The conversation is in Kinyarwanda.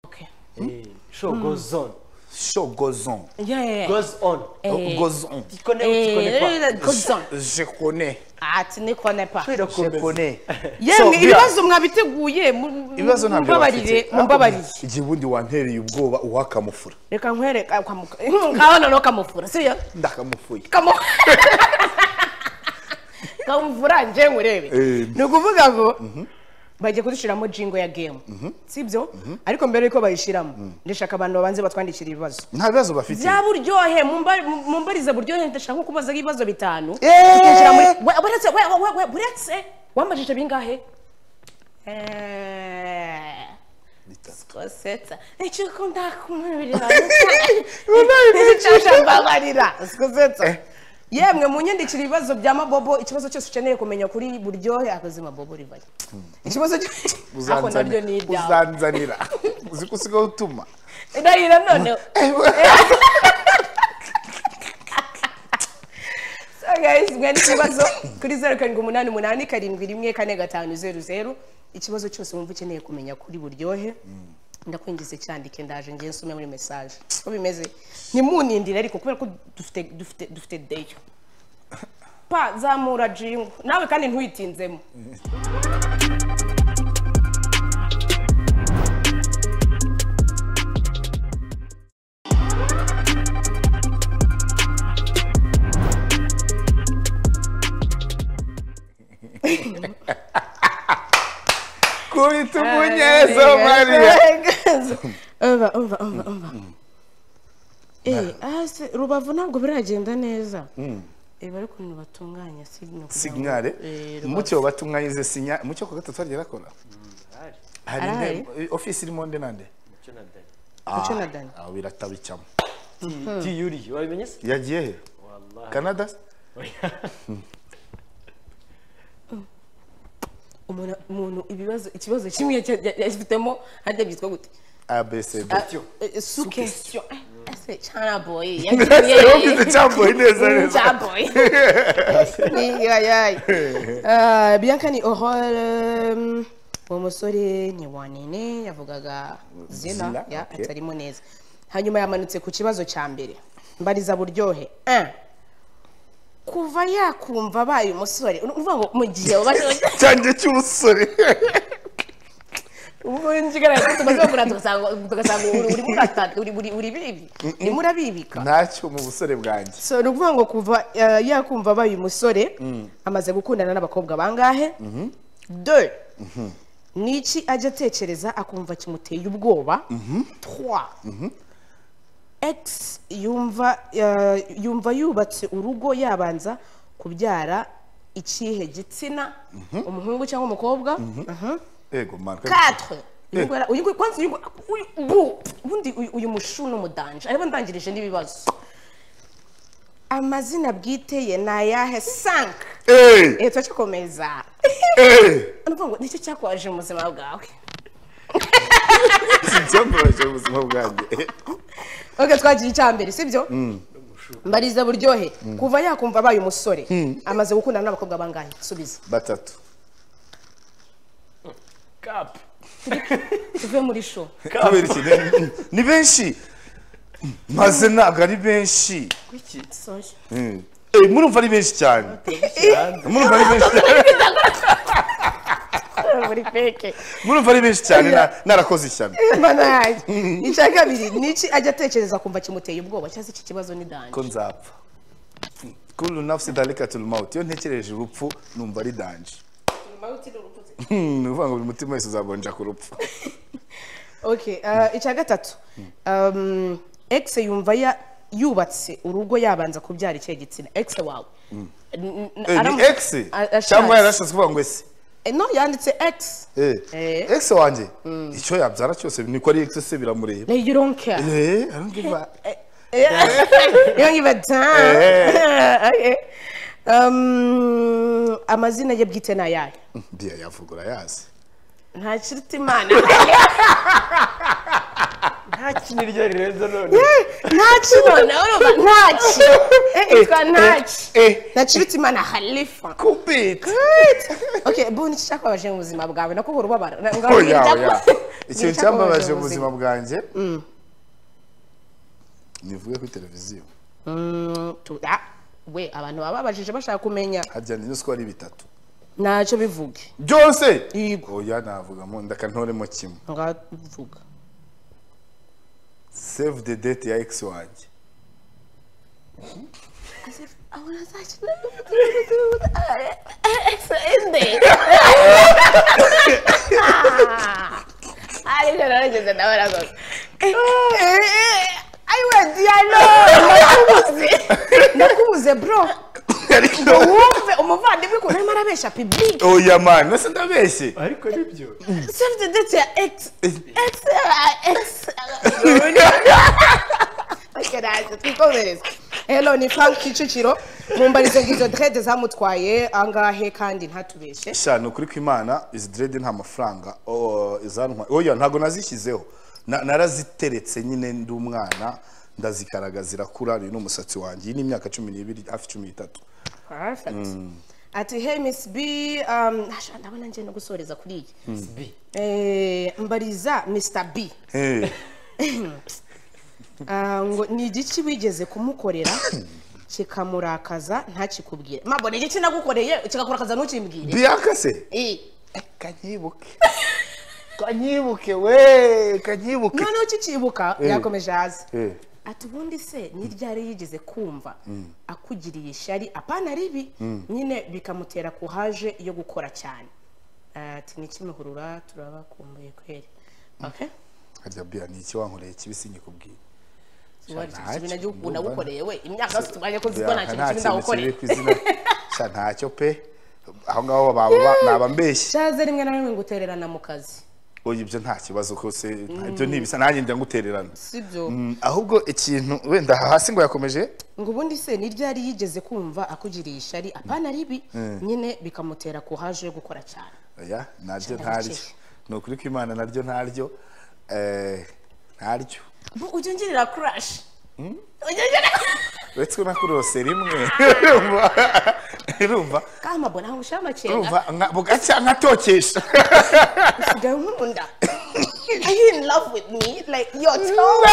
Okay. Hey, show goes on. Show goes on. Yeah, yeah, yeah. Goes on. Eh, Goes on. Tu connais ou tu connais pas eh, goes on. Je connais. Ah, tu ne connais pas. Je connais. So, yemwe Bia, ibibazo mwabiteguye mu- mu- ibibazo ntabyo mumbabarire bafite. mumbabarire igihundi wantereye ubwoba uwakamufura reka nkwereke aho noneho kamufura siyo ndakamufuye kamu kamufura nje murebe Eh. ni ukuvuga ngo bagiye kudushyiramo jingo ya gemu sibyo ariko mbere yuko bayishyiramo ndashaka abantu babanze batwandikira ibibazo nta bibazo bafite bya buryohe mumba- mumbarize buryohe ndashaka kubaza ibibazo bitanu Eh. tukishyira muri we- buretse we- we- we- buretse wambajije bingahe Eh, sikosetsa nicyo ndakumurira nicyo mbabarira sikosetsa Eh. yemwe munyandikira ibibazo bya mabobo ikibazo cyose ukeneye kumenya kuri buryohe akazi mabobo rivayo ikibazo cy- ako naryo ni ibyawe uzanzanira uzi ko usigaye utuma ndahira noneho So guys, mwandika ibibazo kuri zeru karindwi umunani umunani karindwi rimwe kane gatanu zeru zeru ikibazo cyose wumva ukeneye kumenya kuri buryohe ndakwinjiza cyandike ndaje ngewe nsome muri mesaje uko bimeze ntimunindire ariko kubera ko dufite dufite dufite deyo pa zamura jingo nawe kandi ntuyitinzemo kubita umunyezo mariya umva umva umva umva Eh, hasi rubavu ntabwo biragenda neza Eh, bari ukuntu batunganya signal kugira ngo- signale Eh, Rubavu. mucyo batunganyize sinya mucyo ku gatatu hagiye bakora hari Arahari? nde ofisi irimo nde nande Mucyo na Dani. Mucyo na Dani. aho biratabicamo Diyuri, wabimenye se? yagiye he Wallahi. canada se? umuntu umuntu ibibazo ikibazo kimwe cya- ya- yafitemo hajya byitwa gute abcd sukesiyo ese cyana boye Ese wumvise cyamboye neza neza cyamboye yayayi bianca ni ohore uwo musore ni wanene yavugaga zina Zina, ya okay. atarimo neza hanyuma yamanutse ku kibazo cya mbere mbariza buryohe Eh. kuva yakumva abaye umusore urumva ngo mu gihe ubaye cyanjye cy'umusore ubwo njigarara ko tumaze kugura tugasanga tugasanga uri- uri mukata uri uri uri bibi ni murabibika ntacyo mu busore bwanjye so ni ukuvuga ngo kuva eh, yakumva abaye umusore amaze gukundana n'abakobwa bangahe de ni iki ajya atekereza akumva kimuteye ubwoba twa x yumva eh, yumva yubatse urugo yabanza kubyara ikihe gitsina umuhungu cyangwa umukobwa Mhm. yego mpanuka quatre uyu nguyu ara- uyu nguyu- kwanza uyu nguyu- uyu- bu- ubundi uyu- uyu mushu n'umudanja aribo ndangirije n'ibibazo amazina bwite ye ni ayahe sank eee eh turakikomeza eee ndavuga ngo nicyo cyakwaje mu buzima bwawe icyambabaje mu buzima bwanjye oke twagiye icya mbere sibyo mbariza buryohe kuva yakumva abaye umusore amaze gukundana n'abakobwa bangahe subiza batatu Cap. tuve muri show kubera iki ni- ni benshi maze ntabwo ari benshi Kuki? sorry Mm. Eh, murumva ari benshi cyane murumva ari benshi cyane muri peke murumva ari benshi cyane na- narakoze ishyano Mana yanjye. icya kabiri ni iki ajya atekereza kumva kimuteye ubwoba cyangwa se iki kibazo ni danje ko nzapfa kuri nafsi darikatul maut iyo ntekereje urupfu numva ari danje Hmm, ni ukuvuga ngo buri mutima wese uzabonja ku rupfu okay uh, icya gatatu um, ex yumva ya yubatse urugo yabanza kubyara ikihe gitsina ex wawe N- n- Eh, ni aramutse- ex a- ashatse. cyangwa yarashatse kuvuga ngo ese Eh, no yanditse ex Eh, Eh. ex wanjye icyo yabyara cyose niko ari ex se biramureba like you don't care Eh, I don't give a- you don't give a damn okay um, amazina ye bwite ni ayahe Bia yavugura yazi nta kiruta imana Nta kindi ryo rirenze none. ntaci noneho urumva ntaci Eh, yitwa ntaci eh, eh. na kiruta imana halifa kubita okay bu nicyo cyakubabaje mu buzima bwawe nako uhora ubabara oya oya ikintu Nicyo cyambabaje mu ubuzima. buzima bwanjye nivuge kuri televiziyo Mm, tu- ah, we abantu baba babajije bashaka kumenya harya ni nusko ari bitatu ntacyo bivuge byose yego oya navugamo ndakantoremo kimwe ngavuga save the date ya ex wanjye ariko narageze nawe aragoza ayiwe diyano nakubuze nakubuze bro ngo wumve umuvandimwe ukuntu arimo arabeshya pibulike oya mani nase ndabeshye ariko nibyo save the date ya ex ex ex Keraje, twikomereze hello ni frank kicukiro mumbarizo bw'izo drede zamutwaye angahe kandi ntatubeshye sha ni ukuri kw'imana izi direde nta mafaranga oh, izantwa oya ntabwo nazishyizeho Na- naraziteretse nyine ndi umwana ndazikaraga zirakura uyu ni umusatsi wanjye iyi ni imyaka cumi n'ibiri hafi cumi n'itatu Perfect. ati hey miss b um, asha, ndabona ngiye no gusoreza kuri iyi bi Eh, mbariza mr b Hey, Ah, ngo ni igiki wigeze kumukorera kikamurakaza ntakikubwire mabona igiki nagukoreye kikakurakaza ntukimbwire bianca se Eh, kanyibuke kanyibuke we kanyibuke noneho ukikibuka yakomeje hasi Eh, ati ubundi se ni ryari yigeze kumva akugiriye ishyari apana ribi nyine bikamutera kuhaje yo gukora cyane ati n'ikimuhurura turabakumbuye kweri okay harya bia ni iki wankoreye kibi sinyikubwiye Wari nta ikintu kintu nagihugu ndumva. nagukoreye we imyaka yose tumaze ko zibona Bianca, nta nta kintu kibi kintu kiri ndagukoreye ku izina sha ntacyo pe aho ngaho baba naba mbeshye shaze rimwe na rimwe ngutererana mu kazi oya ibyo nta kibazo kose ibyo ntibisa nanjye njya ngutererana sibyo Mm, ahubwo ikintu wenda hasi ngo yakomeje ngo ubundi se ni ryari yigeze kumva akugiriye ishyari apana ribi nyine bikamutera kuhaje yo gukora cyane oya naryo Shaka ntaryo gake. ni ukuri kw'imana naryo ntaryo eh, ntaryo Bu, ujya ungirira kurashi ujya ungirira uretse ko nakurose rimwe urumva kama mbona nkurushaho amakenga urumva nka- bugacya nkatokesha usigaye nkunda are you in love with me like your tone